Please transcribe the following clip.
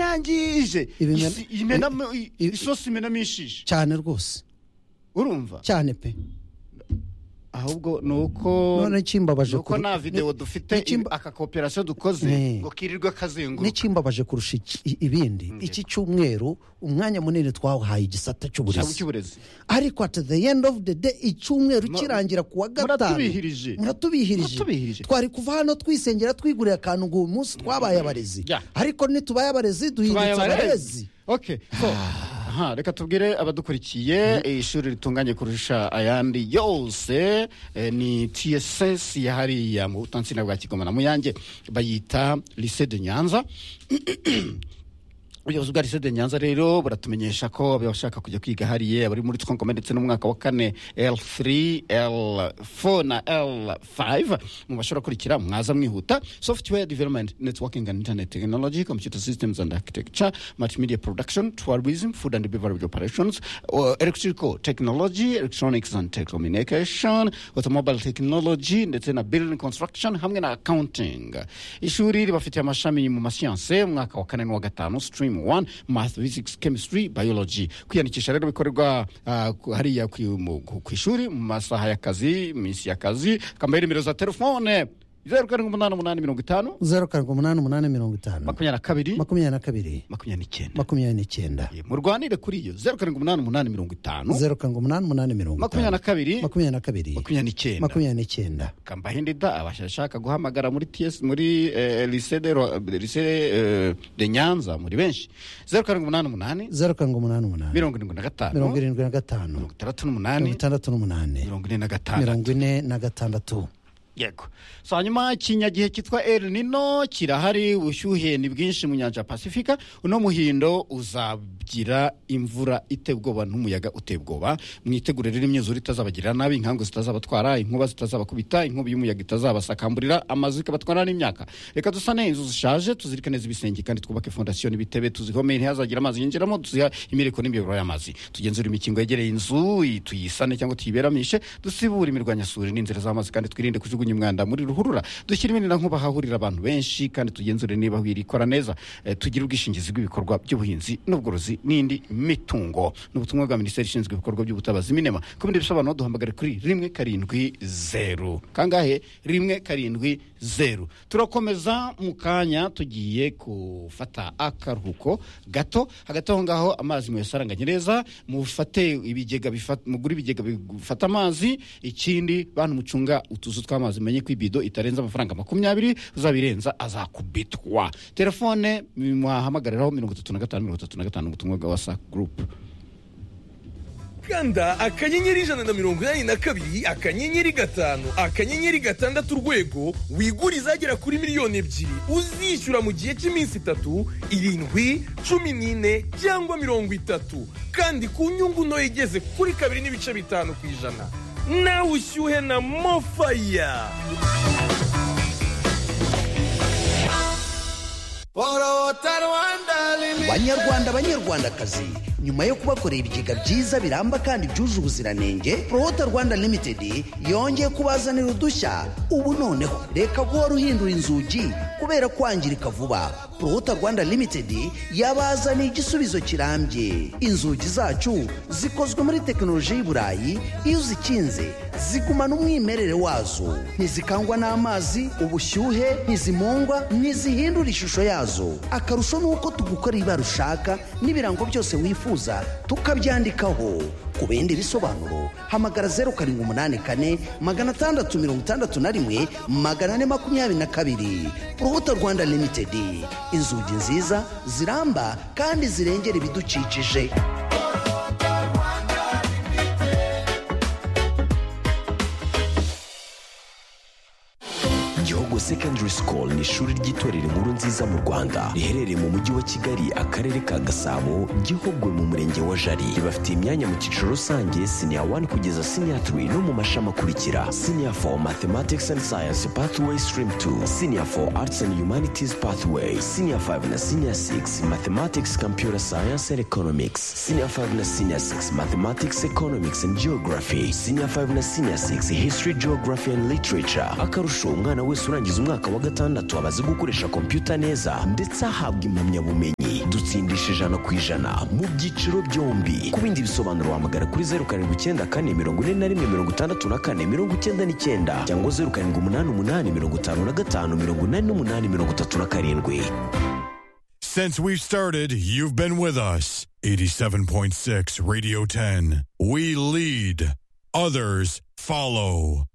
irangije Ibimena- Isi- imenamo- i- i- isosi imenamo ishije cyane rwose urumva cyane pe ahubwo ni uko none kimbabaje ni uko kuru- nta videwo dufite n'ikimba- aka koperasiyo dukoze Eh. ngo kirirwe kazenguruka n'ikimbabaje kurusha iki- i- ibindi iki cyumweru umwanya munini twahaye igisata cyangwa cy'uburezi icy'uburezi ariko at the end of the day icyumweru Mu- kirangira ku wa gatanu muratubihirije. Muratubihirije. muratubihirije twari kuva hano twisengera twigurira akantu ngo uyu munsi twabaye abarezi Ya. ariko ntitubaye abarezi Tubaye duhindutse abarezi abarezi. Okay, so, aha, reka tubwire abadukurikiye eh, ishuri ritunganye kurusha ayandi yose eh, ni tss ya hariya mu butansina bwa kigoma na muyange bayita lycée de nyanza ubuyobozi bwa lycée de nyanza rero buratumenyesha ko abashaka kujya kwiga hariya abari muri twongome ndetse n'umwaka wa kane l3 l4 na l5 mubashobora kurikira mwaza mwihuta software development networking and internet technology computer systems and architecture multimedia production tourism food and beverage operations uh, electrical technology electronics and telecommunication automobile technology ndetse na building construction hamwe na accounting ishuri ribafitiye amashami mu masiyanse umwaka wa kane n'uwa gatanu stream 1 math physics chemistry biology kwiyandikisha rero bikorerwa ah, ku- hariya ku mu- ku- ku ishuri mu masaha y'akazi iminsi y'akazi kambaye nimero za telefone zeru karindwi umunani umunani mirongo itanu zeru karindwi umunani umunani mirongo itanu makumyabiri na kabiri makumyabiri na kabiri makumyabiri n'icyenda makumyabiri n'icyenda Eh, murwanire kuri iyo zeru karindwi umunani umunani mirongo itanu zeru karindwi umunani umunani mirongo makumyabiri itanu na kabiri makumyabiri na kabiri makumyabiri n'icyenda makumyabiri n'icyenda kambahindida abashaka guhamagara muri ts muri eh, lycée de Ro- lycée, eh, de nyanza muri benshi zeru karindwi umunani umunani zeru karindwi umunani umunani mirongo irindwi na gatanu mirongo mirongo irindwi na gatanu itandatu mirongo n'umunani itandatu n'umunani mirongo ine na gatanu mirongo ine na gatandatu yego so hanyuma ikinyagihe cyitwa el nino kirahari ubushyuhe ni bwinshi mu nyanja ya pasifika uno muhindo uzagira imvura iteye ubwoba n'umuyaga uteye ubwoba mwitegure rero imyuzure itazabagirira nabi inkangu zitazabatwara inkuba zitazabakubita inkubi y'umuyaga itazabasakambura amazu ikabatwara n'imyaka reka dusane inzu zishaje tuzirikane z'ibisenge kandi twubake fondasiyo n'ibitebe tuzihome ntihazagire amazi yinjiramo tuziha imireko n'imiyoboro y'amazi tugenzura imikingo yegereye inzu i- tuyisane cyangwa tuyiberamishe dusibure imirwanyasuri n'inzira z'amazi kandi twirinde kujugunya umwanda muri ruhurura dushyire iminira nkuba hahurira abantu benshi kandi tugenzure niba wirikora neza Eh, tugire ubwishingizi bw'ibikorwa by'ubuhinzi n'ubworozi n'indi mitungo ni ubutumwa bwa minisiteri ishinzwe ibikorwa by'ubutabazi minema ku bindi bisobanuro duhamagare kuri rimwe karindwi zeru kangahe rimwe karindwi zeru turakomeza mu kanya tugiye gufata akaruhuko gato hagati aho ngaho amazi muyasaranganye neza mufate ibigega bifata mugure ibigega bifata amazi ikindi bantu mucunga utuzu tw'amazi menye ko ibido itarenza amafaranga makumyabiri uzabirenza azakubitwa telefone mwahamagariraraho mirongo itatu na gatanu mirongo itatu na gatanu ubutumwa bwa wasa gurupe kanda akanyenyeri ijana na mirongo inani na kabiri akanyenyeri gatanu akanyenyeri gatandatu urwego wigure izagera kuri miliyoni ebyiri uzishyura mu gihe cy'iminsi itatu irindwi cumi n'ine cyangwa mirongo itatu kandi ku nyungu ntoya igeze kuri kabiri n'ibice bitanu ku ijana nawe ushyuhe na mofaya banyarwanda banyarwandakazi nyuma yo kubakorera ibigega byiza biramba kandi byuje ubuziranenge prohota rwanda limited yongeye kubazanira udushya ubu noneho reka guhora uhindura inzugi kubera kwangirika vuba prohota rwanda limited yabazaniye igisubizo kirambye inzugi zacu zikozwe muri tekinoloji y'i burayi iyo uzikinze zigumana umwimerere wazo ntizikangwa n'amazi ubushyuhe ntizimungwa ntizihindura ishusho yazo akarusho ni uko tugukora ibara ushaka n'ibirango byose wifuza tukabyandikaho ku bindi bisobanuro hamagara zeru karindwi umunani kane magana atandatu mirongo itandatu na rimwe magana ane makumyabiri na kabiri urubuto rwanda limitedi inzugi nziza ziramba kandi zirengera ibidukikije Gihogo Secondary School ni ishuri ry'itorero inkuru nziza mu Rwanda riherereye mu mujyi wa Kigali akarere ka Gasabo Gihogwe mu murenge wa Jari ribafitiye imyanya mu cyiciro rusange senior 1 kugeza senior 3 no mu mashami akurikira senior 4 Mathematics and Science Pathway Stream 2 senior 4 Arts and Humanities Pathway senior 5 na senior 6 Mathematics Computer Science and Economics senior 5 na senior 6 Mathematics Economics and Geography senior 5 na senior 6 History Geography and Literature akarusho umwana wese urangije arangiza umwaka wa gatandatu aba azi gukoresha kompiyuta neza ndetse ahabwa impamyabumenyi dutsindisha ijana ku ijana mu byiciro byombi ku bindi bisobanuro wahamagara kuri zeru karindwi icyenda kane mirongo ine na rimwe mirongo itandatu na kane mirongo icyenda n'icyenda cyangwa zeru karindwi umunani umunani mirongo itanu na gatanu mirongo inani n'umunani mirongo itatu na karindwi Since we've started, you've been with us. 87.6 Radio 10. We lead, others follow.